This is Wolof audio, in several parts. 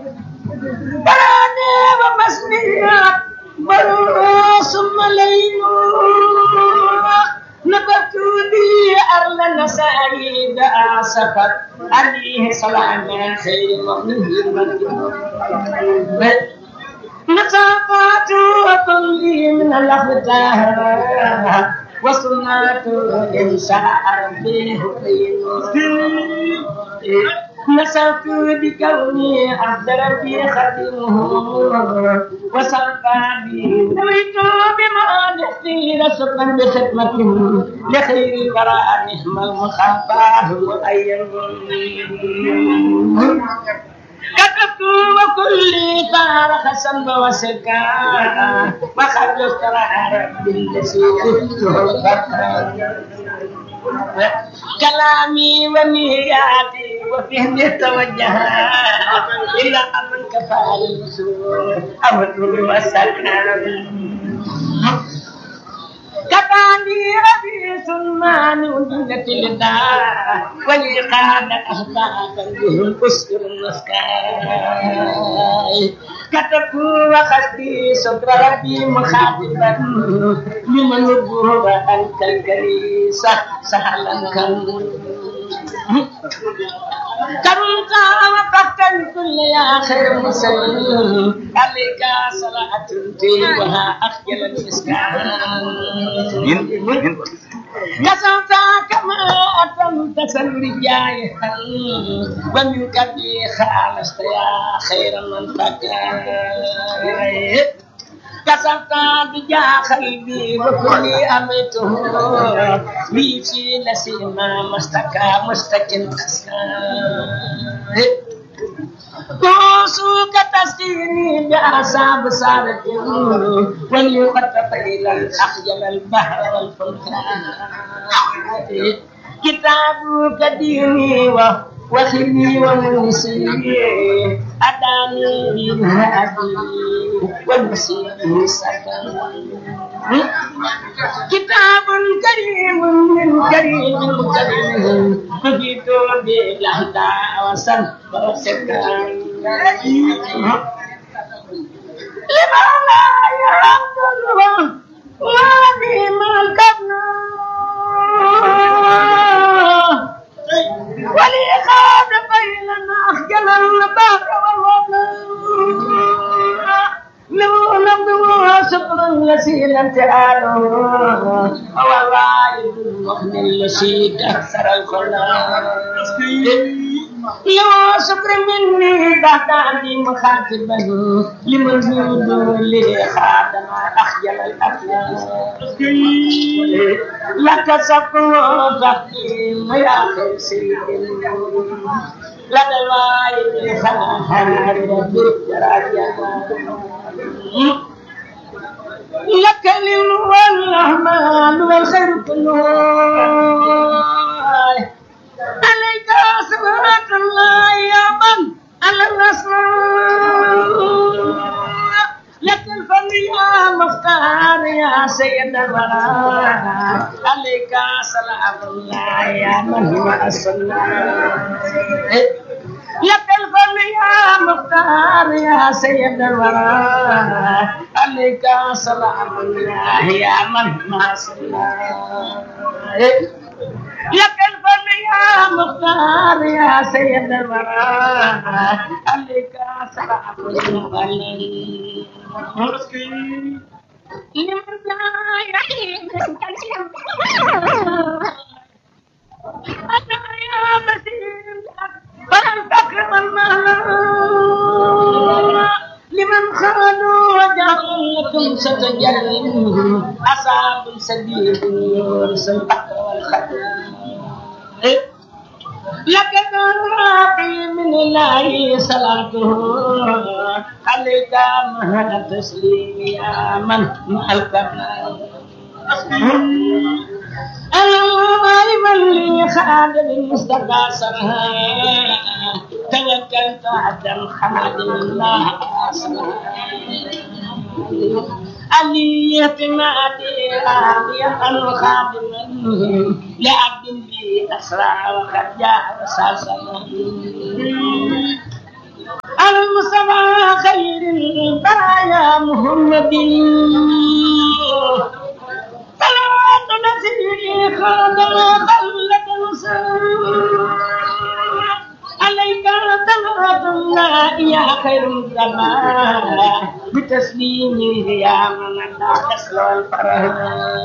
براني ومسنيات برو ثم ليل نبت لي أرل سعيد أعصفت عليه سلام خير مؤمن نصافات وكل من الأخطار وصنعت إن شاء ربي نسأت بكوني عبد ربي خدمه وصفى بي نويت بما نحتي رسقا بخدمته لخير الوراء نعم المخافاه مؤيد كتبت وكل فارق سنب وسكا وخرج استرار كلامي ونياتي وفهمي توجه إلى أمن كفى الوصول أمر وسكن كفاني ربي سلمان ودنة الدار ولي قاد أهدافا بهم أسر المسكاي كتبت وخذتي صدر ربي مخاطبا لمن الظهر أنت الكريسة سهلا كم كرمت وقفت الكل يا خير مسلم عليك صلاة وها أخجل المسكان كسرت كما أتمت سرجاي ومنك بي خالصت يا خير من فكاي كسرت بجا قلبي وكل أمته لي في نسيما مستكى مستكن كوسوك تسقيني بأعصاب صارت وليقطف إلى الأخجل البحر والفلكان كتابك ديني وخلي ومنسي أداني الهادي والمسيح سكن كتاب كريم من كريم كريم فجئت بالهدى وسن وسكن لما لا يرد الله وبما الكفنا ولي خاد بيننا أخجل البحر والوضع لو لم شكرا يسيل امتحانه والله المؤمن الذي كسر الخلاق يا شكر مني بعد عندي مخاطبا لموجود لي خادم اخجل الاخلاق لك سكر تقيم يا خير سيد لدى الوايد خاهر بالدرجة لك والرحمن والخير كله عليك صلاة الله يا من على الرسول لك الفضل يا مختار يا سيد الورى عليك صلاة الله يا من هو الصلاة لك الفضل يا مختار يا سيد الورى عليك سلام الله يا من ما صلى لك الفضل يا مختار يا سيد الورى عليك سلام الله لمن لا يحيي أنا يا مسير فلن تكرم المهلا لمن خانوا وجعلكم ستجلم أصحاب سبيل يورث البحر والخدم لقد راقي من الله صلاته عليك مهل تسليم يا من مع الكمال العالم اللي خادم المصطفى سرها توكلت على خادم الله علي اعتمادي راضيا خادما لعبد بي اسرع وقد جاء وساسا المصطفى البرايا محمد صلوات نسيري خادم خلة عليك صلاة الله يا خير الزمان بتسليمه يا من لا تسلو الفرح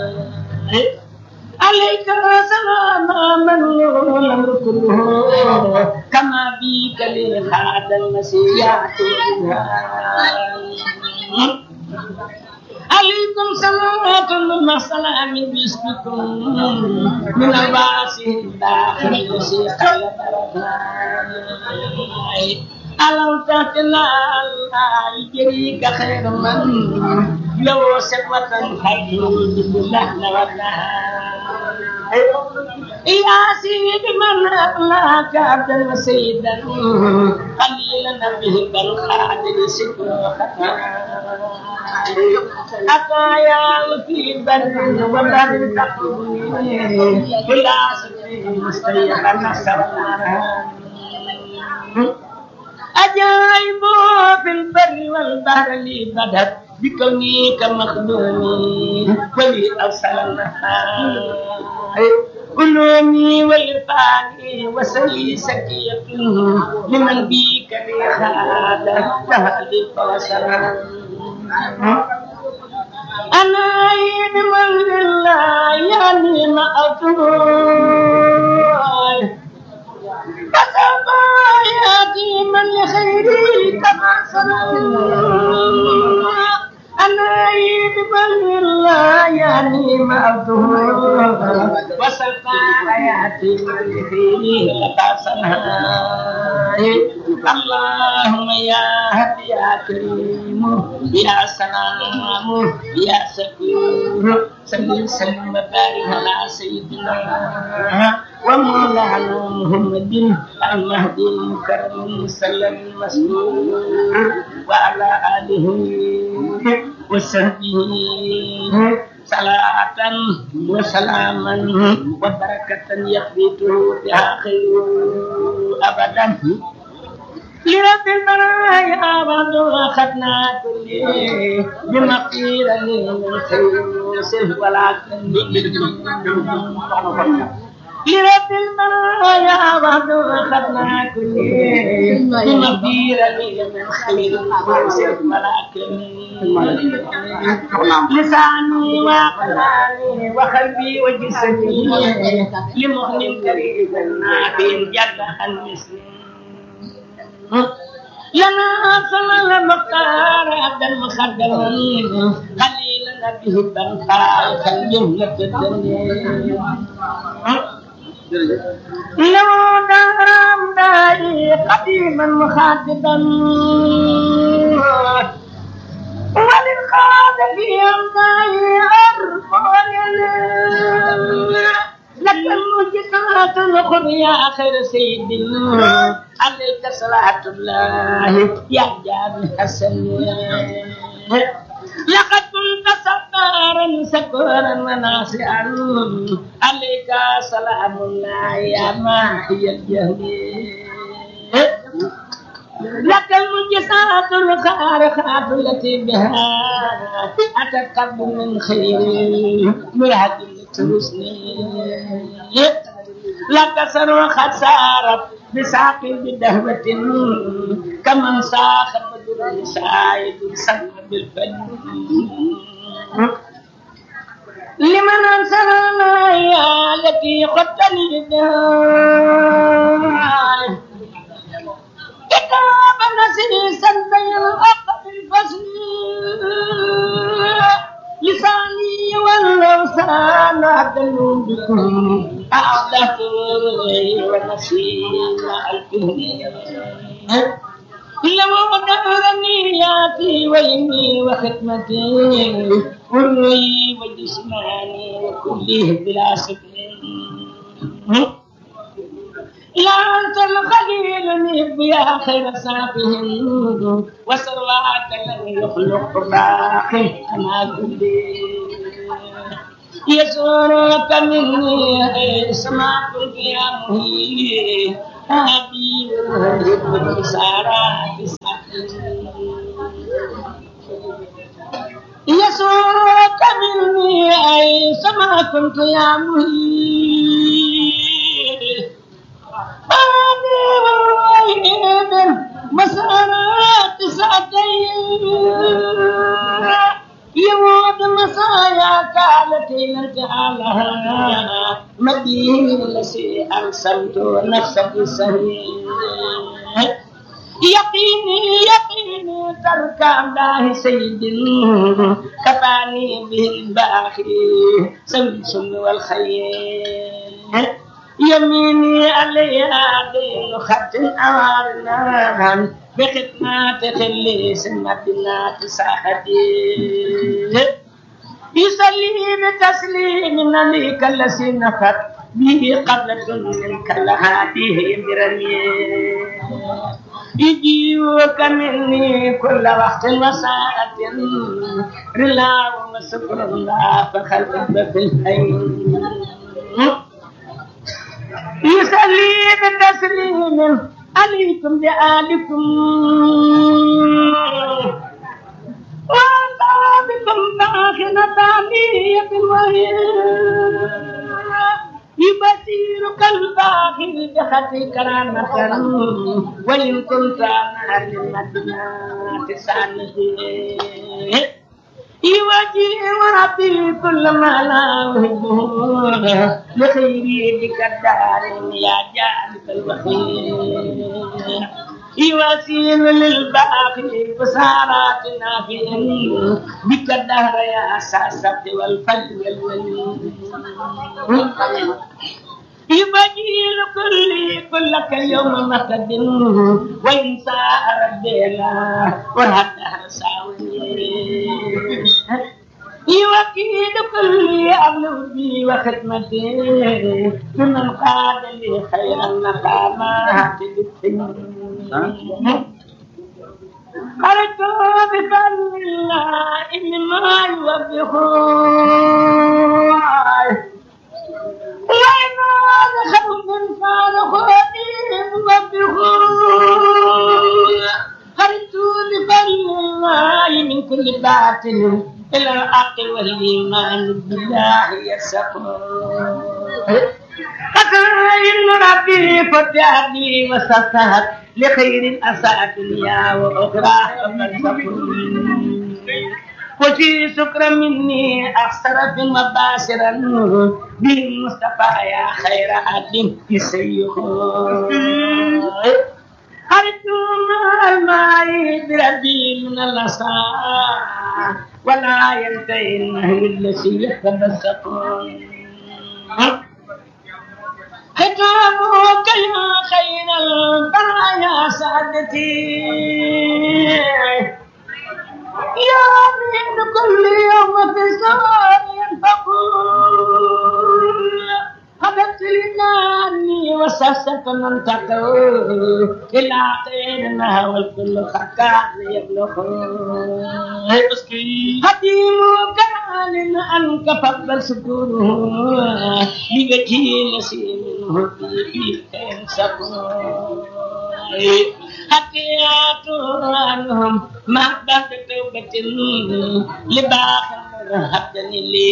عليك سلام من له الامر كله كما بك لهذا المسيح عليكم صلوات الله سلام باسمكم من الباسه الداخل المسيح ألم تهتنا الله يجريك خير من لو سقوة خير بالله نورناها يا سيدي من أخلاك عبدا وسيدا قليلا به بل خادر سكر أتايا في بر وبر تقوي كلا سكر مستيقا نصر أجايب في البر والبحر لي بدت بكوني كمخدومي ولي أرسل النهار علومي وإرفاني وسلي سكية لمن بيك لي خالة تهلي فوسرا أنا عيد من الله يعني ما أطول فسوف يأتي من لخيري كما سنى أنا عيد من الله يعني ما أطول وسوف يأتي من لخيري كما سنى اللهم يا هدي يا كريم يا سلام يا سكور سلم سلم وبارك على سيدنا ومولانا محمد المهدي المكرم صلى المسلول وعلى آله وصحبه صلاة وسلاما وبركة يخبته بها خير أبدا لرب البرايا بعد أخذنا كل بمقير من خير سه ولكن لرب المرايا بعد أخذنا كل بمقير من خير سه ولكن لساني وقلبي وقلبي وجسدي لمؤمن كريم نابين جد عن مسلم لنا صلى المختار عبد المخدم خليلنا به البنقاء كالجملة الدنيا لو دارم داعي قديما مخاطبا وللقادة يمنعي أرفع لك المجدات الأخرى يا خير سيد عليك صلاة الله يا جابر حسن لقد كنت ستارا سكورا وناصعا عليك سلام الله يا ماحي الجهل لك المجسات الخارقات التي بها أتقب من خير مرهد ترسني لك سر خسارة بساق بدهوة كمن ساخ بدر سايد سلم بالفن لمن أنصر يا التي قتلني كتاب نسيسا بين الأقف الفصل لساني واللوسان أدل بكم أعدت ونسيم الكهن لو دهرني ياتي ويمي وختمتي وروي وجسماني وكله بلا سكن لا أنت الخليل نهب يا خير سافهم وسرواك لم يخلق باقي كما كل يسرك مني سماء يا مهي أبي والهب والسارات كنت يا مهيب أنا والويد مسارات ساعتين يموت مسايا كانت نجعلها مدين لسي أرسلت نفسك سهيل يقيني يقيني ترك الله سيد كفاني به الباخي سمس والخير يميني عليها دين خط أوارنا بخدمات خلي سمتنا ساحتي يصلي بتسليم عليك الذي نفت به قبلة منك لهذه برمي يجيوك مني كل وقت وساعة رلا وشكر الله فخلق في الحي يصلي بتسليم عليكم بآلكم وأنت بكم داخل ثانية وهي يبصيرك الباخر بخط كرامة وإن كنت أنا للمدينة سانه يواجه وربي كل ما لا أحبه لخيري بك الدار يا جالب الوخير يواسيل للباقي بسارات نافع بك الدهر يا ساسة والفل والولي يبجيل كل كلك اليوم مقد وإن ساء ربنا والهدهر ساوي يوكيد كل أبلغ بي وخدمتي لمن قاد لي خير المقامات بالسنين خرجت بفضل الله مما يوبخون وإن خوف فارخوني يوبخون خرجت بفضل الله من كل باطل إلى الحق والإيمان بالله يسقون فكاين ربي فتحني وسطحت لخير أساء دنيا وأخرى وفي سكر مني أخسر في مباشرا بالمصطفى يا خير عبد يسيخ خرجت مع الماء بربي من الأساء ولا ينتهي النهي الذي يتمسكون ختامك يا خير البرايا سعدتي يا من كل يوم في السهر ينفقون هبت لناني وسست من تقول إلى خيرنا والكل خكان يبلغون حكيم كان أنك فضل سكونه لوجه نسيم منه في ينسقون حكيات عنهم ما بعد توبة لباخر هبني لي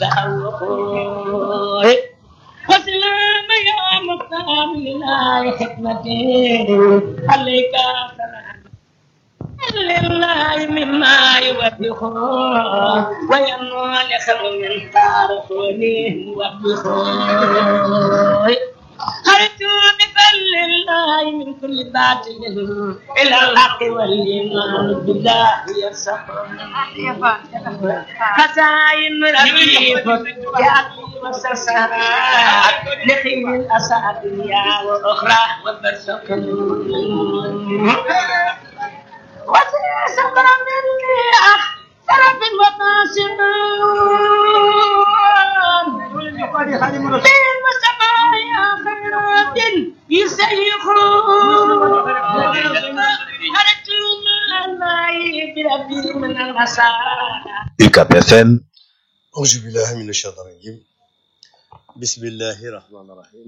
تحوخون وسلام يا مختار لله حكمتي عليك سلام لله مما يوبخه وينمو لخير من تعرفوني يوبخه خرجت بفضل الله من كل باطل الى الحق والايمان بالله يرسخون خزائن ربي فتحت وسرسرات لخير الاسى دنيا واخرى وبرزق وسيسر مني احسن في المباشرون في المسمى يا خيرات يسيخون خرجت من الماء بربي من المساء UCAP FM أعوذ بالله من الشيطان الرجيم بسم الله الرحمن الرحيم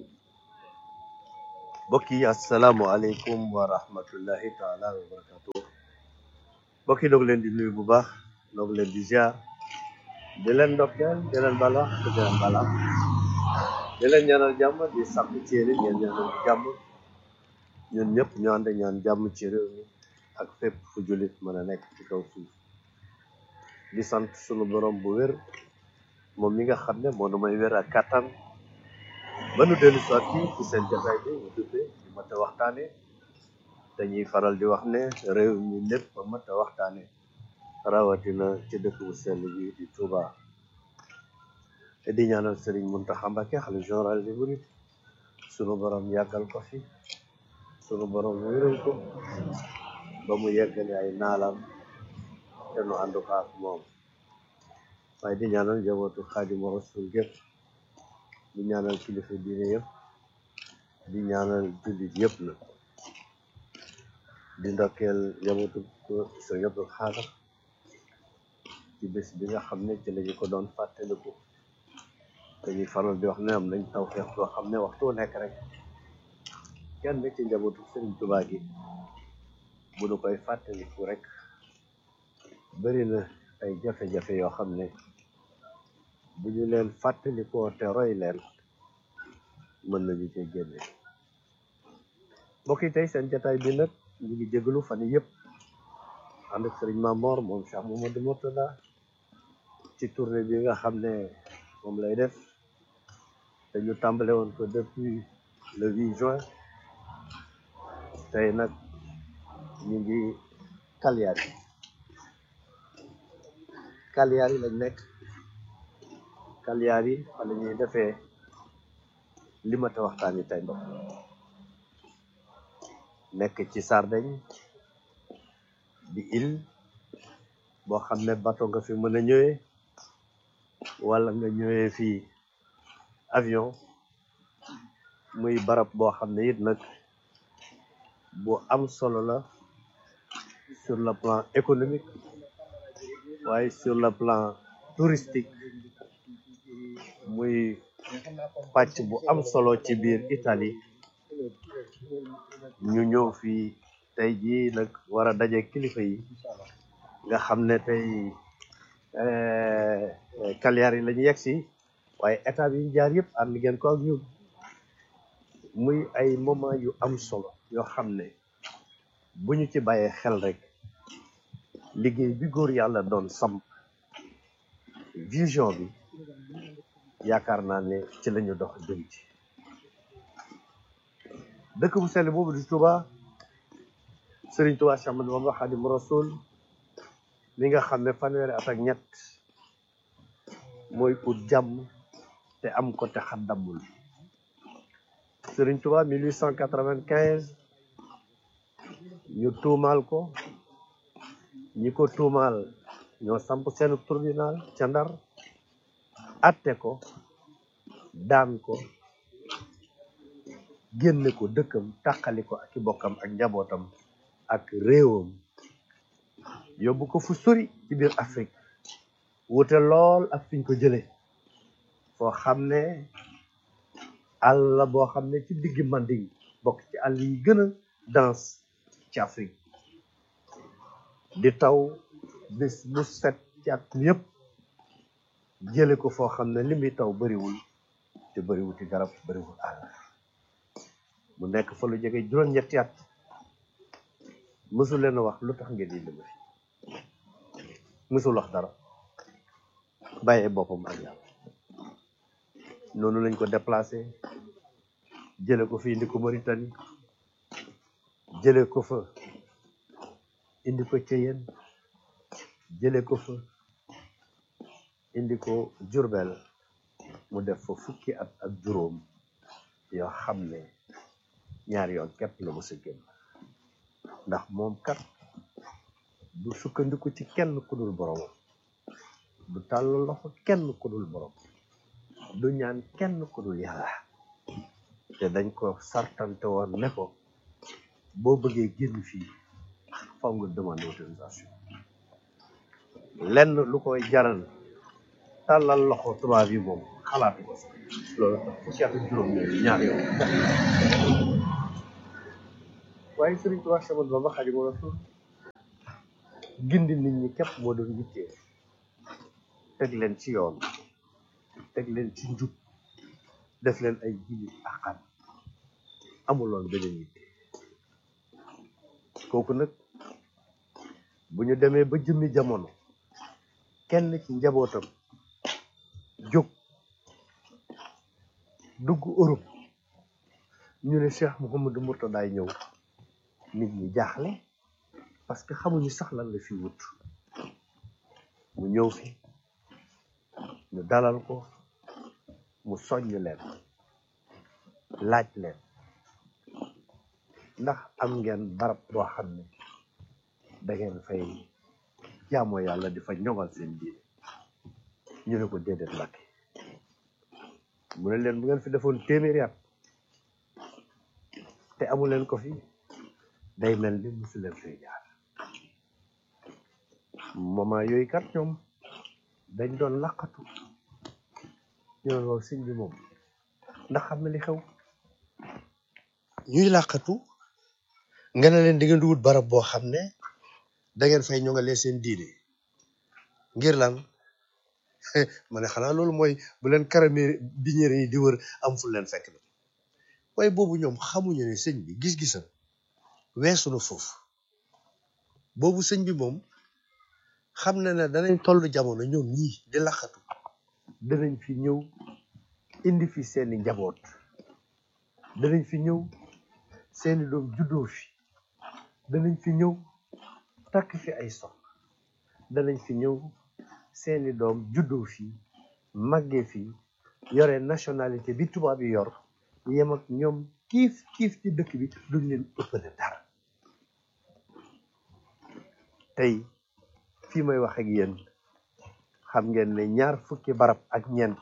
mbokk yi asalaamualeykum wa rahmatullahi taala wa barakatu mbokk yi doog leen di nuyu bu baax doog leen di ziar di leen ndokkeel di leen bala di leen bala di leen ñaanal jàmm di sàkku ci yéen ngeen ñaanal jàmm ñun ñëpp ñu ànd ñaan jàmm ci réew mi ak fépp fu jullit mën a nekk ci kaw suuf di sant sunu borom bu wér moom mi nga xam ne moo nu may wér ak kàttan ba nu dellu soit fii ci seen jotaay bi ñu duppee di mat a waxtaane dañuy faral di wax ne réew mi lépp ba mat a waxtaane rawatina ci dëkk bu sell bi di Touba te di ñaanal Serigne Mountakha Mbacké xalifa général des mourides sunu borom yàggal ko fi sunu borom wéral ko ba mu yeggale ay naalam te nu ànd ko ak moom waaye di ñaanal njabootu Xaadimu Rasuul gépp di ñaanal kilifa diine yëpp di ñaanal jullit yëpp na di ndokkeel njabootu Sëriñ Abdul Xaadar ci bés bi nga xam ne ci lañu ko doon fàttaliku dañuy faral di wax ne am nañ tawfeex boo xam ne waxtu wu nekk rek kenn ci njabootu Sëriñ Tuubaa gi bu nu koy fàttaliku rek bëri na ay jafe-jafe yoo xam ne bu ñu leen fàttalikoo te roy leen mën nañu cee génne mbokk yi tey seen jataay bi nag ñu ngi jégalu fan yii yëpp ànd ak sëriñ Mamor moom Cheikh Mamadou Mourtada ci tournée bi nga xam ne moom lay def te ñu tàmbale woon ko depuis le 8 juin tey nag ñu ngi Cagliari Cagliari lañ nekk Cagliari fa la ñuy defee li ma ta waxtaan yi tey mbokk nekk ci Sardaigne di île boo xam ne bateau nga fi mën a ñëwee wala nga ñëwee fii avion muy barab boo xam ne it nag bu am solo la sur le plan économique waaye sur le plan touristique muy pàcc bu am solo ci biir Italie ñu ñëw fii tey jii nag war a daje kilifa yi nga xam ne tey Cagliari la ñu yegg si waaye étape yi ñu jaar yëpp ànd ngeen ko ak ñun muy ay moment yu am solo yoo xam ne bu ñu ci bàyyee xel rek liggéey bi góor yàlla doon samp vision bi yaakaar naa ne ci la ñu dox jëm ci dëkk bu sell boobu di Touba Serigne Touba Cheikh Ahmadou Bamba Khadimu Rasul mi nga xam ne fanweeri at ak ñett mooy ut jàmm te am ko te xaddamul Serigne Touba 1895 ñu tuumaal ko ñi ko tuumaal ñoo samp seen tribunal ca Ndar atte ko daan ko génne ko dëkkam tàqali ko ak i bokkam ak njabootam ak réewam yóbbu ko fu sori ci biir Afrique wute lool ak fiñ ko jële foo xam ne àll la boo xam ne ci diggi Manding bokk ci àll yi gën a dense ci Afrique di taw bis bu set ci at mi yëpp jële ko foo xam ne li muy taw bariwul te bariwul ci garab bariwul àll mu nekk fa lu jege juróom-ñetti at mësul leen a wax lu tax ngeen indi ma fi mësul wax dara bàyyee boppam ak yàlla noonu lañ ko déplacé jële ko fi indi ko Mauritanie jële ko fa indi ko Ceyeen jële ko fa indi ko Jurbel mu def fa fukki at ak juróom yoo xam ne ñaari yoon képp la mës a génn ndax moom kat du sukkandiku ci kenn ku dul boromam du tàll loxo kenn ku dul borom du ñaan kenn ku dul yàlla te dañ ko sartante woon ne ko boo bëggee génn fii faw nga demande autorisation lenn lu koy jaral tàllal loxo tubaab yi moom xalaatu ko sax loolu tax fukki at ak juróom ñooyu ñaar yoon waaye Sëriñ Tuubaa Séex Ahmadu Bamba Xaadimu Rasuul gindi nit ñi képp moo doon yittee teg leen ci yoon teg leen ci njub def leen ay jullit axan amuloon beneen yitte kooku nag bu ñu demee ba jëmmi jamono kenn ci njabootam jóg dugg Europe ñu ne Cheikh Mouhamadou Mourtadaay ñëw nit ñi jaaxle parce que xamuñu sax lan la fi wut mu ñëw fi ñu dalal ko mu soññ leen laaj leen ndax am ngeen barab boo xam ne da ngeen fay jaamoo yàlla di fa ñoŋal seen diine ñu ne ko déedéet Mbàkke mu ne leen bu ngeen fi defoon téeméeri at te amu leen ko fi day mel ni musu leen fay jaar moment yooyu kat ñoom dañ doon laqatu ñu ne loolu sëñ bi moom ndax xam na li xew ñuy làqatu nga ne leen di ngeen di wut barab boo xam ne da ngeen fay ñoŋalee seen diine ngir lan ma ne xanaa loolu mooy bu leen karamé biñeere yi di wër am fu leen fekk na waaye boobu ñoom xamuñu ne sëñ bi gis-gisam weesu na foofu boobu sëñ bi moom xam na ne danañ toll jamono ñoom ñii di làqatu danañ fi ñëw indi fi seeni njaboot danañ fi ñëw seeni doom juddoo fi danañ fi ñëw takk fi ay soxna danañ fi ñëw seeni doom juddoo fi màggee fi yore nationalité bi tubaab yi yor yem ak ñoom kiif kiif ci dëkk bi duñ leen ëppale dara tey fii may wax ak yéen xam ngeen ne ñaar fukki barab ak ñeent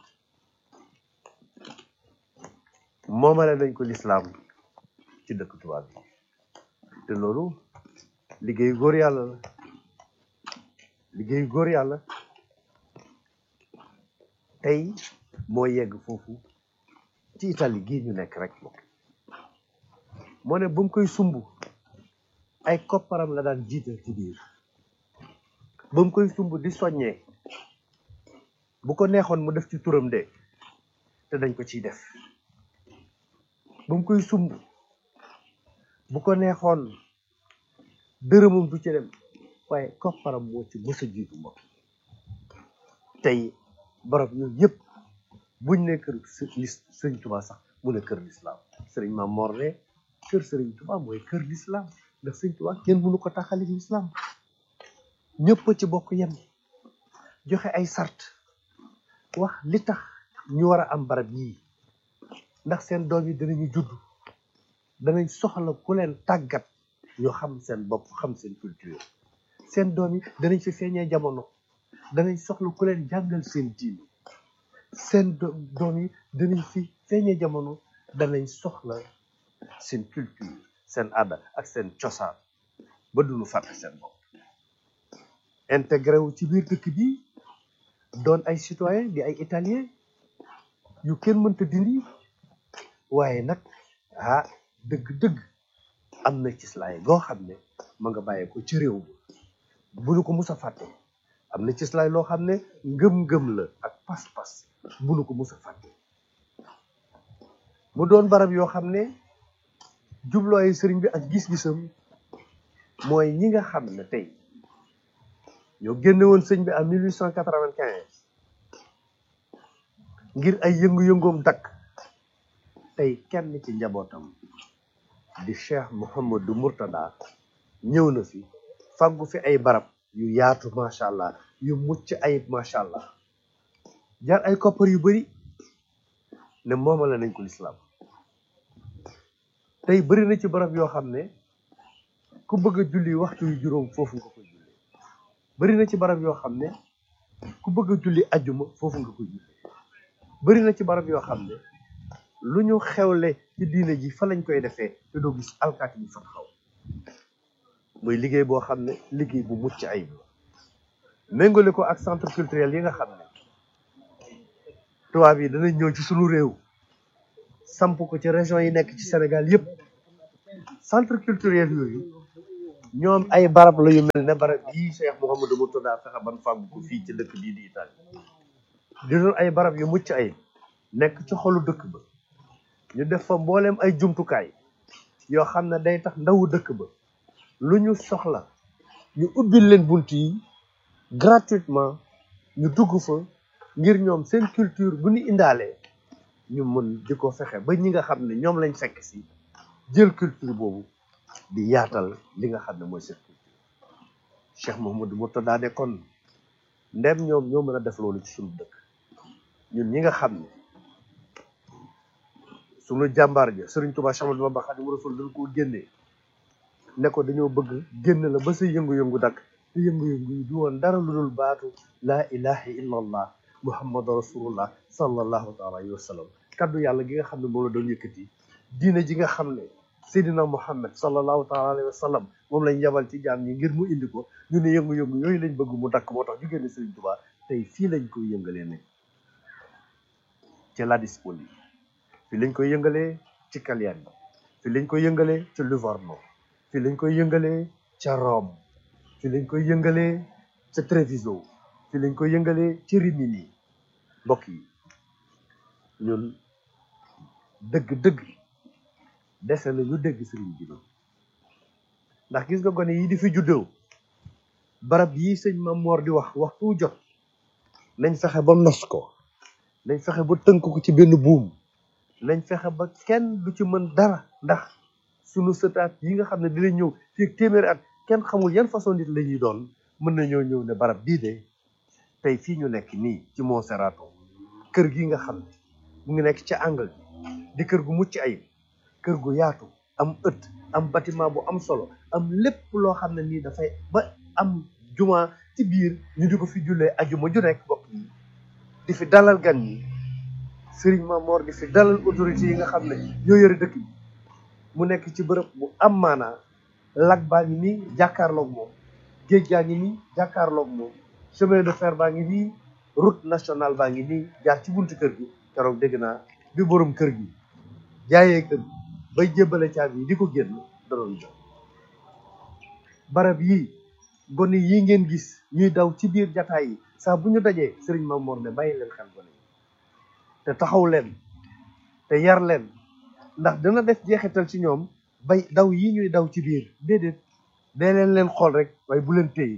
moomale nañ ko lislaam ci dëkk tubaab yi te loolu liggéeyu góor yàlla la liggéeyu góor yàlla tey moo yegg foofu ci Italie gii ñu nekk rek moom moo ne bu mu koy sumb ay kopparam la daan jiital ci biir ba mu koy sumb di soññee bu ko neexoon mu def ci turam de te dañ ko ciy def ba mu koy sumb bu ko neexoon dërëmam du ci dem waaye kopparam moo ci mës a jiitu moom tey barab ñun ñëpp buñ ne kër sëriñ Tuubaa sax mu ne kër lislaam sëriñ Maam Mor ne kër sëriñ Tuubaa mooy kër lislaam ndax sëriñ Tuubaa kenn mënu ko taxalik lislaam ñëpp ci bokk yem joxe ay sart wax li tax ñu war a am barab yii ndax seen doom yi dinañu judd danañ soxla ku leen tàggat ñu xam seen bopp xam seen culture seen doom yi danañ fi feeñee jamono danañ soxla ku leen jàngal seen diine seen doom yi danañ fi feeñee jamono danañ soxla seen culture seen aada ak seen cosaan ba duñu fàtte seen bopp intégré wu ci biir dëkk bi doon ay citoyen di ay italien yu kenn mënta dindi waaye nag ah dëgg-dëgg am na ci slaay goo xam ne ma nga bàyyee ko ci réew mi bu nu ko mus a fàtte am na ci slaay loo xam ne ngëm-ngëm la ak pas-pas bu nu ko mus a fàtte mu doon barab yoo xam ne jublooy sëriñ bi ak gis-gisam mooy ñi nga xam ne tey ñoo génne woon sëñ bi en 1895 ngir ay yëngu-yëngoom dakk tey kenn ci njabootam di cheikh Mouhamadou Mourtada ñëw na fi faggu fi ay barab yu yaatu macha allah yu mucc ayib macha allah jaar ay koppar yu bari ne moomale nañ ko lislaam tey bari na ci barab yoo xam ne ku bëgg a julli waxtu yu juróom foofu nga koy julli bari na ci barab yoo xam ne ku bëgg a julli ajjuma foofu nga koy julli bari na ci barab yoo xam ne lu ñu xewle ci diine ji fa lañ koy defee te doo gis alkaati bi fa taxaw muy liggéey boo xam ne liggéey bu mucc ayib la méngale ko ak centre culturel yi nga xam ne tubaab yi danañ ñëw ci sunu réew samp ko ci région yi nekk ci Sénégal yépp centre culturel yooyu ñoom ay barab la yu mel ne barab yii Cheikh Mouhamadou Mourtada fexe ban fàggu ko fii ci dëkk bii di Italie di doon ay barab yu mucc ay nekk ci xolu dëkk ba ñu def fa mbooleem ay jumtukaay yoo xam ne day tax ndawu dëkk ba lu ñu soxla ñu ubbil leen bunt yi gratuitement ñu dugg fa ngir ñoom seen culture bu ñu indaalee ñu mën di ko fexe ba ñi nga xam ne ñoom lañ fekk si jël culture boobu di yaatal li nga xam ne mooy seen culture Cheikh Mouhamadou Mourtada ne kon ndem ñoom ñoo mën a def loolu ci suñu dëkk ñun ñi nga xam ne suñu jàmbaar ja Sëriñ Tuubaa Cheikh Ahmadou Bamba Xaadimu Rasuul dañ koo génnee ne ko dañoo bëgg génn la ba sa yëngu-yëngu dakk te yëngu-yëngu yi du woon dara lu dul baatu laa ilaha illa allah muhammadu rasulullah sallallahu taala alayhi wa sallam kaddu yàlla gi nga xam ne moom la doon yëkkati diine ji nga xam ne seydina muhammad sallallahu taala alayhi wa sallam moom lañ yabal ci jaam ñi ngir mu indi ko ñu ne yëngu-yëngu yooyu lañ bëgg mu dakk moo tax ñu génne Sëriñ Tuubaa tey fii lañ koy yëngalee ne ci la dispoli fii lañ koy yëngalee ci Cagliari fii lañ koy yëngalee ci Livorno fii lañ koy yëngalee ca Rome fii lañ koy yëngalee ca Treviso fii lañ koy yëngalee ci Rimini mbokk yi ñun dëgg-dëgg dese na ñu dégg sëriñ bi noonu ndax gis nga gone yi di fi juddoo barab yi sëñ Mam Moor di wax waxtu jot nañ fexe ba nos ko nañ fexe ba tënk ko ci benn buum nañ fexe ba kenn du ci mën dara ndax sunu sëtaat yi nga xam ne dinañ ñëw fii ak téeméeri at kenn xamul yan façon nit la ñuy doon mën nañoo ñëw ne barab bii de tey fii ñu nekk nii ci Monserrato kër gi nga xam ne mu ngi nekk ci angle bi di kër gu mucc ayib kër gu yaatu am ëtt am bâtiment bu am solo am lépp loo xam ne nii dafay ba am juma ci biir ñu di ko fi jullee ajuma ju nekk bokk yi di fi dalal gan ñi Serigne Mamor di fi dalal autorités yi nga xam ne ñoo yore dëkk bi mu nekk ci bërëb bu am maanaa lag baa ngi nii jàkkaarloog moom géej gaa ngi nii jàkkaarloog moom chemin de fer baa ngi nii route nationale baa ngi nii jaar ci buntu kër gi keroog dégg naa bi borom kër gi jaayee kër gi bay jébbale caabi yi di ko génn da doon jox barab yii gone yi ngeen gis ñuy daw ci biir jataay yi saa bu ñu dajee Serigne Mamor ne bàyyi leen xel gone yi te taxaw leen te yar leen ndax dana def jeexital ci ñoom bay daw yi ñuy daw ci biir déedéet dee leen leen xool rek waaye bu leen téye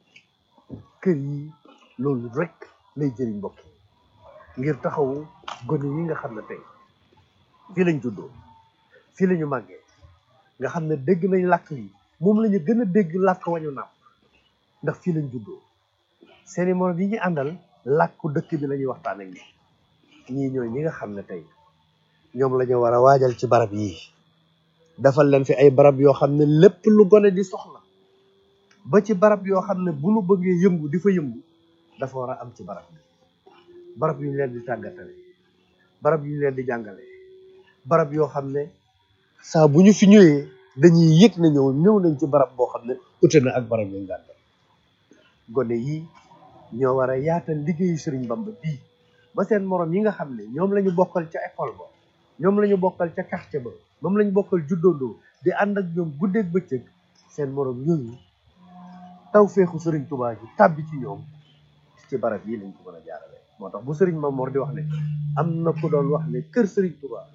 kër yi loolu rek lay jëriñ mbokk yi ngir taxawu gone yi nga xam ne tey fii lañ juddoo fii lañu màggee nga xam ne dégg nañ làkk yi moom la ñu gën a dégg làkk wañu nàpp ndax fii lañ juddoo seeni morom yi ñu àndal làkku dëkk bi la ñuy waxtaan ak ñi ñii ñooy ñi nga xam ne tey ñoom la ñu war a waajal ci barab yii defal leen fi ay barab yoo xam ne lépp lu gone di soxla ba ci barab yoo xam ne bu nu bëggee yëngu di fa yëngu dafa war a am ci barab bi barab yu ñu leen di tàggatale barab yu ñu leen di jàngale barab yoo xam ne saa bu ñu fi ñëwee dañuy yëg na ñëw ñëw nañ ci barab boo xam ne ute na ak barab yu ñu gàndal gone yi ñoo war a yaatal liggéeyu Sëriñ Bamba bii ba seen morom yi nga xam ne ñoom la ñu bokkal ca école ba ñoom la ñu bokkal ca quartier ba moom la ñu bokkal juddoondoo di ànd ak ñoom guddeeg bëccëg seen morom yooyu taw feexu Sëriñ Tuubaa ji tàbbi ci ñoom ci barab yi lañ ko mën a jaarale moo tax bu Sëriñ Mamor di wax ne am na ku doon wax ne kër Sëriñ Tuubaa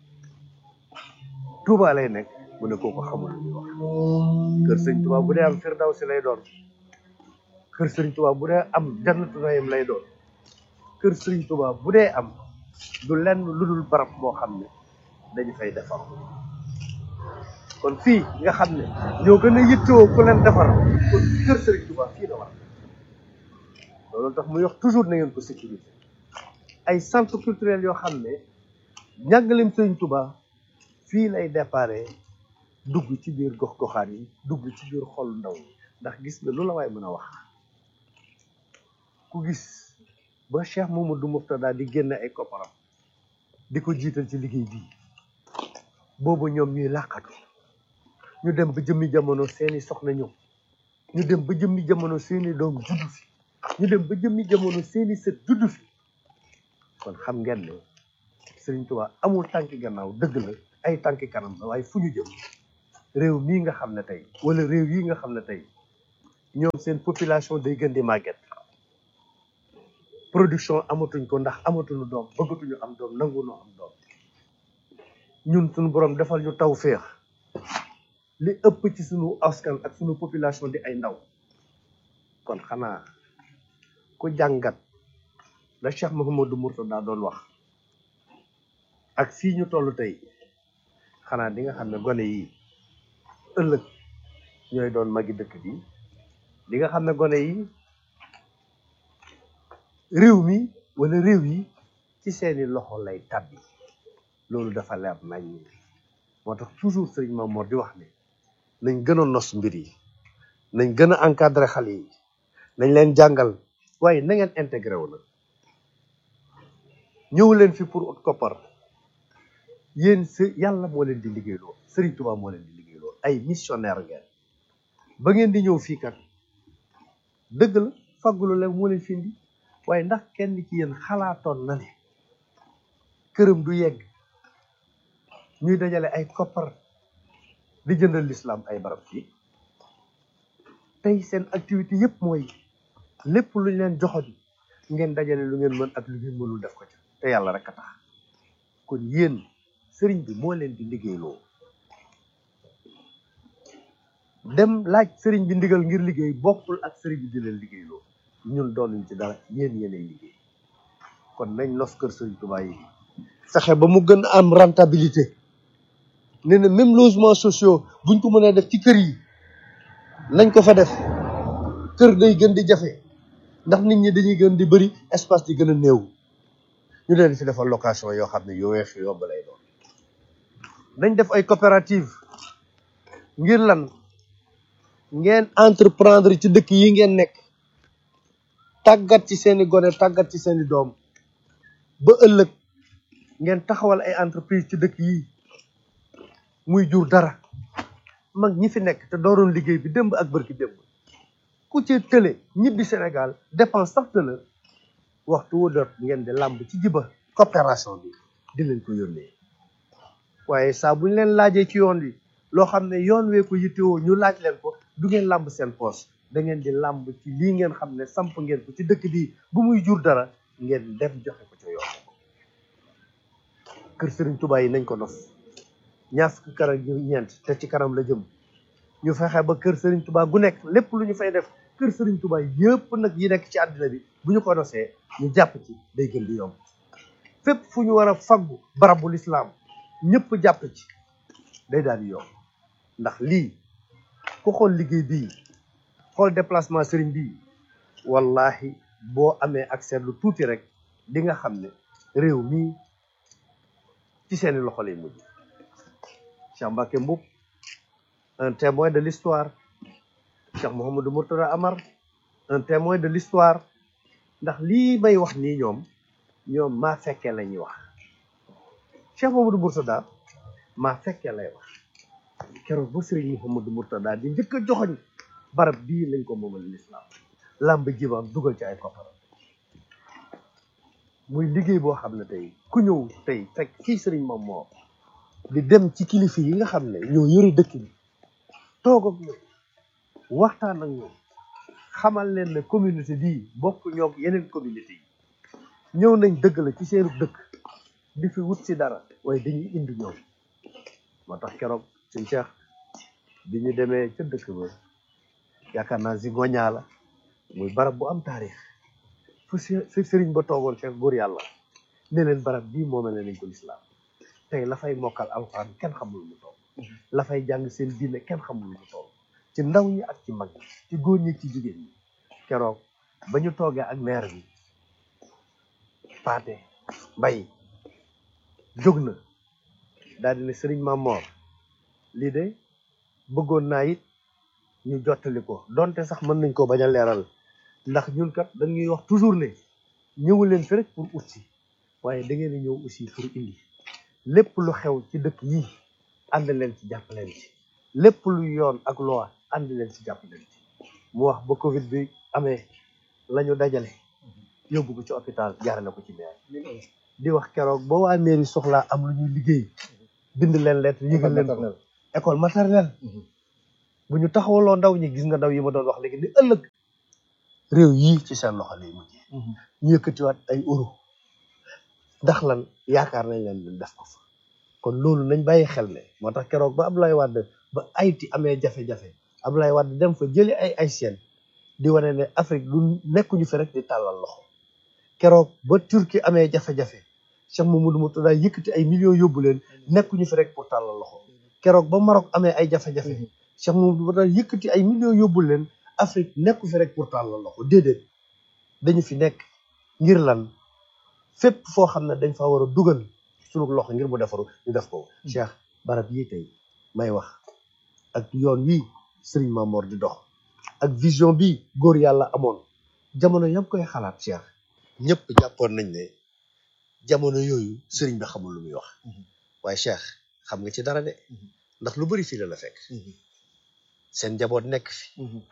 Tuubaa lay nekk mu ne kooku xamul lu ñuy wax kër Sëriñ Tuubaa bu dee am Firdawsi lay doon kër Sëriñ Tuubaa bu dee am Jannatu Naïm lay doon kër Sëriñ Tuubaa bu dee am du lenn lu dul barab boo xam ne dañu fay defar kon fii nga xam ne ñoo gën a yittewoo ku leen defar kon kër Sëriñ Tuubaa fii la war loolu tax muy wax toujours na ngeen ko sécurité ay centre culturel yoo xam ne njàngaleem Sëriñ Tuubaa fii lay déparé dugg ci biir gox goxaan yi dugg ci biir xol ndaw yi ndax gis nga lu la waay mën a wax ku gis ba Cheikh Mamadou Mourtada di génn ay kopparam di ko jiital ci liggéey bii boobu ñoom ñuy làqatu ñu dem ba jëmmi jamono seeni soxna ñëw ñu dem ba jëmmi jamono seeni doom juddu fi ñu dem ba jëmmi jamono seeni sët juddu fi kon xam ngeen ne Sëriñ Tuubaa amul tànki gannaaw dëgg la ay tànki kanam la waaye fu ñu jëm réew mii nga xam ne tey wala réew yi nga xam ne tey ñoom seen population day gën di màgget production amatuñ ko ndax amatuñu doom bëggatuñu am doom nanguñu am doom ñun suñu borom defal ñu taw féex li ëpp ci suñu askan ak suñu population di ay ndaw kon xanaa ku jàngat la Cheikh Mouhamadou Mourtada doon wax ak fii ñu toll tey xanaa di nga xam ne gone yi ëllëg ñooy doon magi dëkk bi di nga xam ne gone yi réew mi wala réew yi ci seeni loxo lay tàbbi loolu dafa leer nañ moo tax toujours sëriñ Mamour di wax ne nañ gën a nos mbir yi nañ gën a encadrer xale yi nañ leen jàngal waaye na ngeen intégré wu nag ñëw leen fi pour ut koppar yéen si yàlla moo leen di liggéeyloo Sëriñ Tuubaa moo leen di liggéeyloo ay missionnaire ngeen ba ngeen di ñëw fii kat dëgg la faggulu leen moo leen fi indi waaye ndax kenn ci yéen xalaatoon na ne këram du yegg ñuy dajale ay koppar di jëndal lislaam ay barab fii tey seen activité yëpp mooy lépp lu ñu leen joxoon ngeen dajale lu ngeen mën ak lu ngeen mënul def ko ca te yàlla rek a tax kon yéen sëriñ bi moo leen di liggéeyloo dem laaj sëriñ bi ndigal ngir liggéey bokkul ak sëriñ bi di leen liggéeyloo ñun doonuñ ci dara yéen yéenay liggéey kon nañ nos kër sëriñ Tuubaa yi fexe ba mu gën a am rentabilité nee na même logement sociaux buñ ko mënee def ci kër yi nañ ko fa def kër day gën di jafe ndax nit ñi dañuy gën di bëri espace di gën a néew ñu leen fi defal location yoo xam ne yu weex yu yomb lay doon nañ def ay coopérative ngir lan ngeen entreprendre ci dëkk yi ngeen nekk tàggat ci seeni gone tàggat ci seeni doom ba ëllëg ngeen taxawal ay entreprise ci dëkk yi muy jur dara mag ñi fi nekk te dooroon liggéey bi démb ak bërki démb ku ci tële ñibbi Sénégal dépense sax tëla waxtu wu dot ngeen di làmb ci jiba coopération bi di leen ko yónnee waaye saa bu ñu leen laajee ci yoon wi loo xam ne yoon wee ko yittewoo ñu laaj leen ko du ngeen làmb seen poos da ngeen di làmb ci lii ngeen xam ne samp ngeen ko ci dëkk bi bu muy jur dara ngeen dem joxe ko ca yoon kër Sëriñ Tuubaa yi nañ ko nos ñaar fukki kër ak ñeent te ci kanam la jëm ñu fexe ba kër Sëriñ Tuubaa gu nekk lépp lu ñu fay def kër Sëriñ Tuubaa yëpp nag yi nekk ci àddina bi bu ñu ko nosee ñu jàpp ci day gën di yomb fépp fu ñu war a faggu barabu lislaam ñëpp jàpp ci day daal di yomb ndax lii ku xool liggéey bii xool déplacement sëriñ bii wallahi boo amee accès lu tuuti rek di nga xam ne réew mii ci seeni loxo lay mujj Cheikh Mbacké Mboup un témoin de l'histoire Cheikh Mouhamadou Mourtada Amar un témoin de l'histoire ndax lii may wax nii ñoom ñoom maa fekkee la ñuy wax Cheikh Mouhamadou Mourtada maa fekkee lay wax keroog ba Serigne Mouhamadou Mourtada di njëkk a joxoñ barab bii lañ ko moomal l'islam làmb jibaam dugal ci ay kopparam muy liggéey boo xam ne tey ku ñëw tey fekk fii Serigne moom moo di dem ci kilifa yi nga xam ne ñoo yore dëkk bi toog ak ñoom waxtaan ak ñoom xamal leen ne communauté bii bokk ñoog yeneen communauté yi ñëw nañ dëgg la ci seenu dëkk di fi wut si dara waaye dañuy indi ñoom moo tax keroog suñ Cheikh bi ñu demee ca dëkk ba yaakaar naa si ngoñaa la muy barab bu am taarix fu si sëriñ ba toogoon fekk góor yàlla ne leen barab bii moomee nañ ko lislaam tey la fay mokkal alxuraan kenn xamul mu toll la fay jàng seen diine kenn xamul mu toll ci ndaw ñi ak ci mag ñi ci góor ñi ci jigéen ñi keroog ba ñu toogee ak maire bi paate mbay jóg na daal di ne sëriñ Mamor lii de bëggoon naa it ñu jottali ko donte sax mën nañ ko bañ a leeral ndax ñun kat dañuy wax toujours ne ñëwu leen fi rek pour ut si waaye da ngeen a ñëw aussi pour indi lépp lu xew ci dëkk yi ànd leen ci jàpp leen ci lépp lu yoon ak loi ànd leen ci jàpp leen ci mu wax ba Covid bi amee la ñu dajale yóbbu ko ci hôpital jaarale ko ci maire di wax keroog ba waa mairie soxlaa am lu ñuy liggéey bind leen lettre yëgal leen ko école maternelle bu ñu taxawaloo ndaw ñi gis nga ndaw yi ma doon wax léegi ni ëllëg réew yii ci seen loxo lay mujjee ñu yëkkatiwaat ay euro ndax lan yaakaar nañ leen leen def ko fa kon loolu nañ bàyyi xel ne moo tax keroog ba Abdoulaye Wade ba Haïti amee jafe-jafe Abdoulaye Wade dem fa jëli ay Haïtiens di wane ne Afrique du nekkuñu fi rek di tàllal loxo keroog ba Turquie amee jafe-jafe Cheikh Mamadou Mourtada yëkkati ay millions yóbbu leen nekkuñu fi rek pour tàllal loxo keroog ba Maroc amee ay jafe-jafe Cheikh Mamadou Mourtada yëkkati ay millions yóbbu leen Afrique nekku fi rek pour tàllal loxo déedéet dañu fi nekk ngir lan fépp foo xam ne dañ fa war a dugal sunu loxo ngir mu defaru ñu def ko Cheikh barab yii tey may wax ak yoon wii Serigne Mamor di dox ak vision bi góor yàlla amoon jamono yam koy xalaat Cheikh ñëpp jàppoon nañ ne jamono yooyu Serigne bi xamul lu muy wax waaye Cheikh xam nga ci dara de ndax lu bari fii la la fekk seen njaboot nekk fi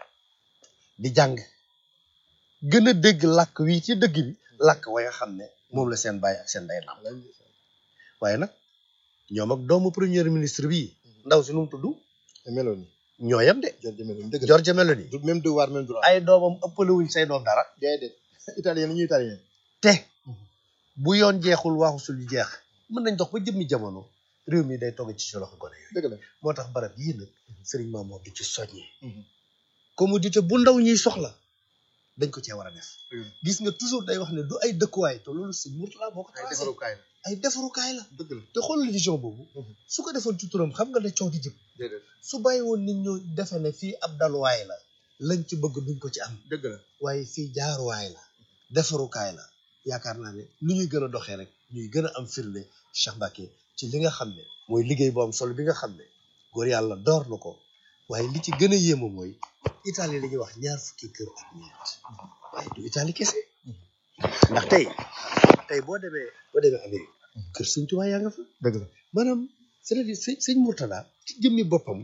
di jàng gën a dégg làkk wi ci dëgg bi làkk wa nga xam ne moom la seen baay ak seen day nam waaye nag ñoom ak doomu premier ministre bii ndaw si nu mu tudd Meloni ñoo yem de Giorgia Meloni dëgg la Giorgia Meloni du même devoir même droit ay doomam ëppale wuñ say doom dara déedéet italien la ñuy italien te bu yoon jeexul waxusul yu jeex mën nañ dox ba jëmmi jamono réew mi day togg ci si loxo gone yooyu dëgg la moo tax barab yii nag Serigne Mamour di ci soññee commodité bu ndaw ñuy soxla dañ ko cee war a def gis nga toujours day wax ne du ay dëkkuwaay te loolu sëñ Mourtala boo ko ay tracé defarukaay la ay defarukaay la dëgg la te xoolal vision boobu su ko defoon ci turam xam nga ne coow di jëm déedéet su bàyyi woon nit ñu defe ne fii ab daluwaay la lañ ci bëgg duñ ko ci am dëgg la waaye fii jaaruwaay la defarukaay la yaakaar naa ne lu ñuy gën a doxee rek ñuy gën a am firnde Cheikh Mbacké ci li nga xam ne mooy liggéey bu am solo bi nga xam ne góor yàlla door na ko waaye li ci gën a yéema mooy Italie la ñuy wax ñaar fukki kër ak ñeent waaye du Italie kese ndax tey tey boo demee boo demee Amérique kër Sëñ Tuubaa yaa nga fa dëgg la maanaam c'est-à-dire sëñ sëñ Mourtada ci jëmmi boppam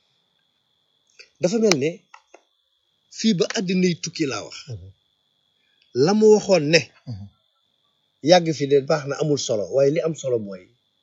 dafa mel ne fii ba àddina yi tukki laa wax la mu waxoon ne yàgg fi de baax na amul solo waaye li am solo mooy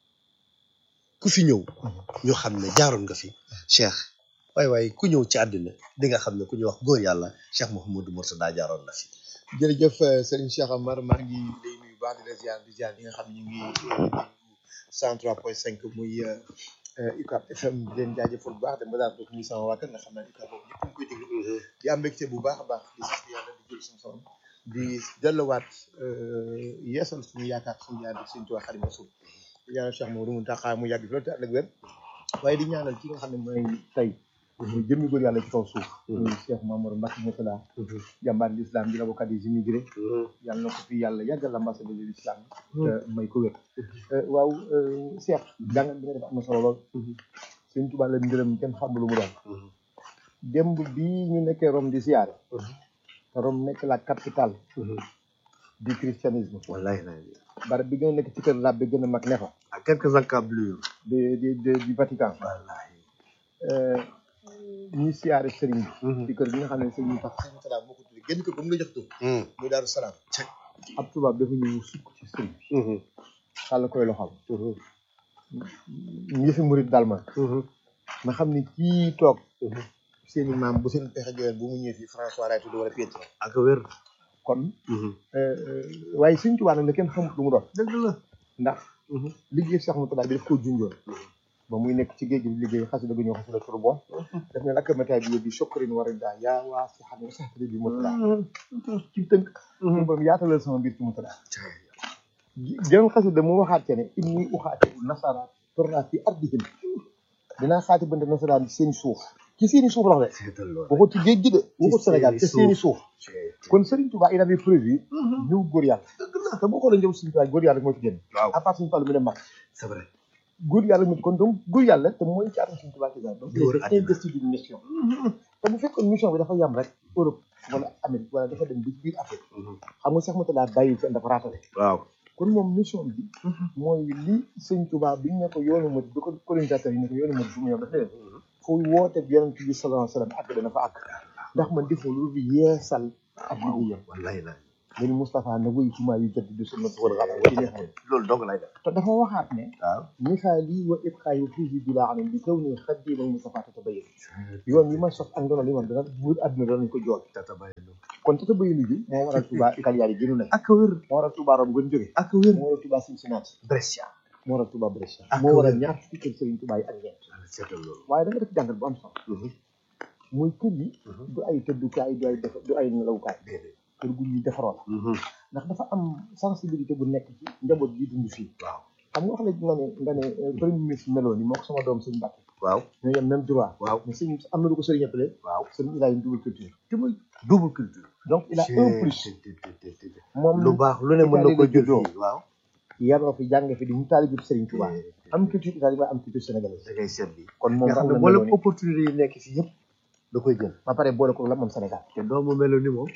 ku fi ñëw ñu xam ne jaaroon nga fi Cheikh waaye waaye ku ñëw ci àddina di nga xam ne ku ñuy wax góor yàlla Cheikh Mouhamadou Mourtada jaaroon na fi jërëjëf Serigne Cheikh Amar maa ngi lay nuyu baax di la ziar di ziar ñi nga xam ne ñu ngi cent trois point cinq muy UCAB FM di leen jaajëfal bu baax dem ba daal di nuyu sama waa kër nga xam ne UCAB boobu ñëpp ñu koy déglu di am mbégte bu baax a baax di sant yàlla di jël suñu soxna di delluwaat yeesal suñu yaakaar suñu yaar di Serigne Touba Xaadimu Rasuul di ñaanal Cheikh Mamadou Mountakha mu yàgg fi loolu te ànd ak wér waaye di ñaanal ki nga xam ne mooy tey muy jëmmi góor yàlla ci kaw suuf muy Cheikh Mamadou Mbacké Mourtada jàmbaar l'islam di l'avocat des immigrés yàlla na ko fi yàlla yàggal l'ambassadeur de l'islam te may ko wér waaw Cheikh jàngat bi nga def am na solo lool Sëñ Tuubaa la ngërëm kenn xamul lu mu doon démb bii ñu nekkee Rome di siyaare te Rome nekk la capitale du christianisme wallahi barab bi gën a nekk ci kër lab bi gën a mag ne fa à quelques encablures de de de du Vatican wallahi ñuy siyaare sëriñ bi ci kër gi nga xam ne sëriñ tax sëriñ salaam moo ko tuddee génn kër ba mu la jox tur muy daaru salaam ab tubaab dafa ñëw sukk ci sëriñ bi xàll koy loxam yëfi murit daal ma ma xam ne kii toog seen i maam bu seen pexe joxeen bu mu ñëwee fii François lay tudd wala Pietro ak wér kon waaye sëriñ Tuubaa nag la kenn xamut lu mu doon dëgg la ndax liggéey Cheikh Mourtada bi daf koo junjoon ba muy nekk ci géej gi di liggéey xasida gu ñëw xasida tur bon daf ne lakk métaay bi yóbbi sokkarin war a daa yaa waa si xam ne sax bi Mourtada ci tënk ñu ba yaatalal sama mbir ci Mourtada geneen xasida mu waxaat ce ne inni uxaati nasara torna fi ardihim dinaa xaati bante nasaraan seeni suuf ci seeni suuf la wax de seetal loolu waxut ci géej gi de waxut Sénégal ci seeni suuf suuf kon Serigne Touba il avait prévu ñëw góor yàlla te boo xoolee ñëw Serigne Touba góor yàlla moo ci génn waaw à part Serigne Fallou mi dem mag c'est vrai góor yàlla mu kon donc góor yàlla te mooy ci atum Serigne Touba ci daal donc Di wër il est investi d'une mission te bu fekkoon mission bi dafa yam rek Europe wala Amérique wala dafa dem bi ci biir Afrique xam nga Cheikh Mourtada bàyyi fenn dafa raatale waaw kon moom mission bi mooy li Serigne Touba bi ñu ne ko yoonu ma bi ko colonisateur yi ne ko yoonu ma bu mu ñëw dafa leen fu woote yonent bi sallallahu alayhi wa sallam àgg dana fa àgg ndax man defoo lu yeesal ak liggéeyam wallahi la nga ni Moustapha na wuyu ci maa yu jot di sunna wala xam nga neex na loolu dong lay def te dafa waxaat ne waaw misaali wa ibqaay wa fii bi laa xam ne bi kaw ni xaddiimal Moustapha tata bayin yoon yi ma sos ak ndono li man dana buur àdduna danañ ko jool tata bàyyi lu kon tata bayinu ji moo waral Touba Cagliari gënu na ak wér moo waral Touba Rome gën jóge ak wér moo waral Touba Cincinnati Brescia moo waral Touba Brescia Ak moo waral wér. ñaar fukki kër Serigne Touba yi ak ñeent seetal loolu waaye da nga def jàngat bu am solo muy kër yi du ay tëddukaay du ay def du ay nelawukaay déedéet kër gu ñuy defaroo la ndax dafa am sensibilité bu nekk ci njaboot gi dund fii waaw xam nga wax léegi nga ne nga ne euh, premier ministre meloon ni moo ko sama doom sëñ Mbacke waaw ñoo yem même droit waaw mais sëñ am na lu ko sëriñ appelé waaw sëriñ il a une double culture te muy double culture donc il a un plus moom lu baax lu ne mën na ko jël juddoo fii waaw yaroo fi jàng fi di ñu taalibu sëriñ Touba am culture italienne waaye am culture sénégalaise da ngay seet bi kon moom nga xam raw ne na mboolem meloon opportunité yi nekk fii yëpp da koy jël ba pare boole ko la moom Sénégal te doomu melo ni moom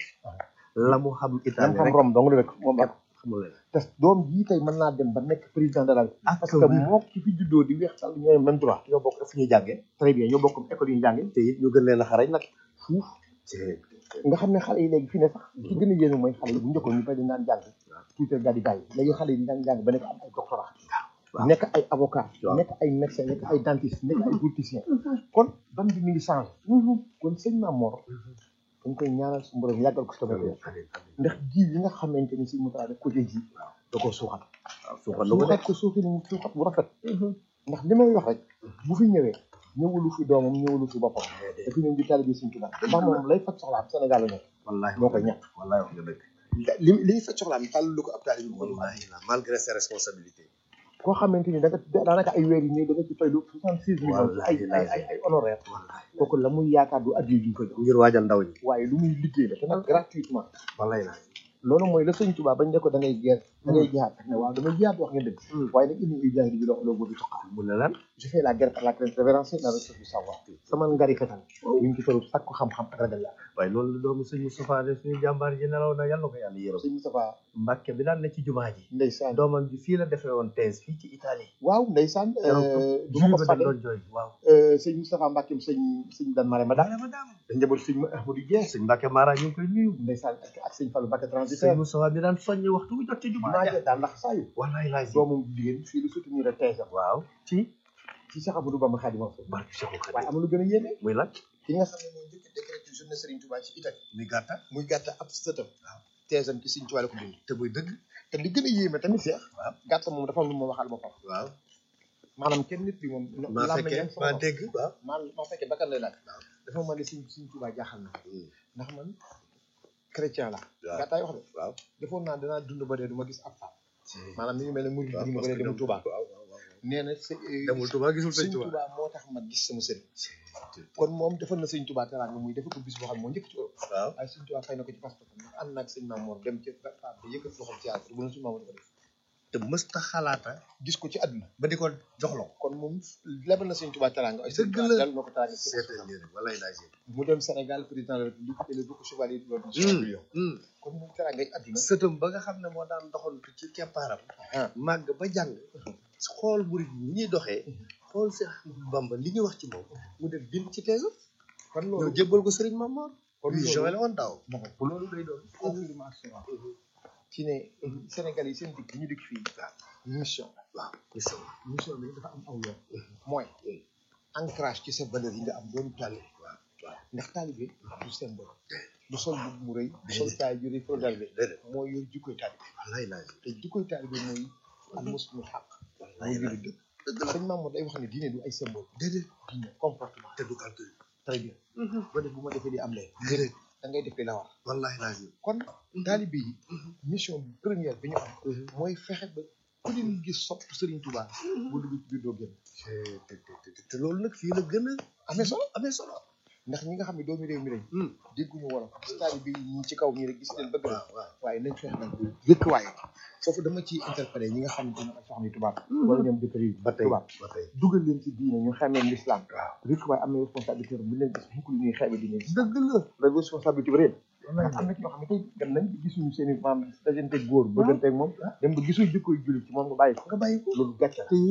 la mu xam lam Italie xam rek Rome dong la rek moom ak xamul leen te doom jii tey mën naa dem ba nekk président de la République ak parce que wér. moo ki fi juddoo di weex sàll ñooy même droit ñoo bokk fu ñuy jàngee très bien ñoo bokk école yu ñu jàngee te it ñu gën leen a xarañ nag fuuf c'est nga xam ne xale yi léegi fi ne sax ci gën a yéeme mooy xale yi bu njëkkoon ñu bari naan jàng tuuti daal di bàyyi léegi xale yi daan jàng ba nekk am ay doctorat waaw. nekk ay avocat waaw. nekk ay médecin nekk ay dentiste nekk ay politicien kon ban bi mi ngi changé kon sëñ Mamor dañ koy ñaanal su borom yàggal ko si tamit ndax ji yi nga xamante ni si mu taa def ko ji da koo suuxat waaw suuxal na ko de suuxat ko suuxi ni suuxat bu rafet ndax li may wax rek bu fi ñëwee ñëwalu fi doomam ñëwalu fi boppam dafa ñëw di taalibe Sëñ Tuubaa ndax moom lay faj soxlaam Sénégal la nekk wallahi moo koy ñàkk wallahi wax nga dëgg li li ñu faj soxlaam tàll lu ko ab taalibe bi wallahi la malgré ses responsabilités koo xamante ni da nga daanaka ay weer yi ñëw da nga ci fay lu soixante six millions ci ay ay ay ay honoraire wallahi kooku la muy yaakaar du addiya ju ñu ko jox ngir waajal ndaw ñi waaye lu muy liggéey la te nag gratuitement wallahi la loolu mooy la Sëñ Tuubaa bañ ne ko da ngay geer da ngay jihaat ne waaw damay jihaat wax nga dëgg waaye nag indi uy jaay di lox loo bëgg toqa mu ne lan je fais la guerre par la crainte révérencée la recherche du savoir sama ngari fetal ñu ngi ci toll sakku xam-xam ak ragal yàlla waaye loolu la doomu sëñ Moustapha de suñu jàmbaar ji nelaw na yàlla ko yàlla yërëm sëñ Moustapha Mbàkke bi daan ne ci jumaa ji ndeysaan doomam ji fii la defee woon thèse fii ci Italie waaw ndeysaan du ma jumaa ko ba fàtte doon jooy waaw sëñ Moustapha Mbackeem sëñ sëñ Dan Marème daal ma daam da njaboot sëñ Ahmadou Dieng sëñ Mbàkke Mara ñu ngi koy nuyu ndeysaan ak ak sëñ Fallou Mbacke sëñ transitaire Moustapha mi daan soññi waxtu bu jot ci jumaa maa ja jël daal ndax saa yu wallahi laay doomam jigéen fii lu soutenir a thèse am waaw ci ci Cheikh Amadou Bamba Khadimou Rassoul barke Cheikhul Khadim waaye am na lu gën a yéeme muy lan ki nga xam ne mooy njëkk a décrété journée Serigne Touba ci Italie muy gàtta muy gàtta ab sëtam waaw thèse am ci Serigne Touba la ko bind te muy dëgg te li gën a yéeme tamit Cheikh waaw gàtta moom dafa am lu ma waxal boppam waaw maanaam kenn nit bi moom maa làmmiñ fekkee am sama maa bopp. dégg waaw maa maa fekkee bakkan lay laaj dafa ma ne Serigne Serigne Touba jaaxal na ndax man chrétien la waaw. gàttaay wax de waaw defoon naa danaa dund ba dee du ma gis ab faat maanaam mi ngi mel ne murid waaw dund ba parce dee que demul Touba waaw waaw waaw nee na së demul Touba gisul sëñ sëñ Touba Touba moo tax ma gis sama sëriñ kon moom defal na sëñ Touba teraanga muy defal ko bis boo xam ne moo njëkk ci Europe waaw waaye sëñ Touba fay na ko ci passeport ndax ànd naag sëñ Mamour dem ci faat ba yëkkat loxoom ci yàlla bu na sëñ Mamour di ko def te mësta xalaata gis ko ci àdduna ba di ko joxloo kon moom lebal na sëñ Touba teraanga ay sëñ Dëgg Touba la. dal na ko teraanga ci seetal lii rek wallahi laay seet mu dem Sénégal président de la République et le beaucoup chevalier de l'ordre du Saint-Louis kon moom teraanga ay àdduna sëtam ba nga xam ne moo daan doxantu ci keppaaram ah màgg ba jàng xool murid yi ni ñuy doxee xool Seex Bamba li ñuy wax ci moom mu def bind ci teesam kon ñëw loolu jébbal ko Sëriñ Mamor kon huit loolu- juin la woon daaw bu loolu day doon confirmation ci ne Sénégal yi seen dikk bi ñu dikk fii mission waaw mission mission bi dafa am aw yoon mooy ancrage ci sa valeur yi nga am doon taalibe waaw waaw ndax taalibe du symbole du sol bu mu rëy du sol caay ju rëy fo taalibe déedéet mooy yor jikkoy taalibe wallahi laay te jikkoy taalibe mooy al muslimu xaq wallahi mooy laay jullit dëgg sëñ Mamour day wax ne diine du ay symbole déedéet diine comportement te du calcul très bien ba def bu ma defee di am lee déedéet da ngay def li la war wallahi laay kon taalibe yi mission bi première bi ñu am mooy fexe ba ku leen gis sopp Serigne Touba bu dugg ci biir doo génn te te te te loolu nag fii la gën a amee solo amee solo ndax ñi nga xam ne doomi réew mi lañ dégguñu wolof taalibe yi ñi ci kaw ñi rek gis leen bëgg na waaw waaw waaye nañ fexe nag rëkk waaye foofu dama ciy interpellé ñi nga xam ne dina ay soxna yu tubaab wala ñoom jëkkër yi ba tey tubaab ba tey dugal leen ci diine ñu xamee l'islam waaw rëkk waaye am na responsabilité bu leen gis mukk lu ñuy xeebe diine dëgg la la responsabilité bu rëy ndax am na ci ñoo xam ne tey dem nañ gisuñu seen i maam dajanteeg góor bëgganteeg moom dem ba gisuñu jikkoy jullit ci moom nga bàyyi ko nga bàyyi ko loolu gàcce la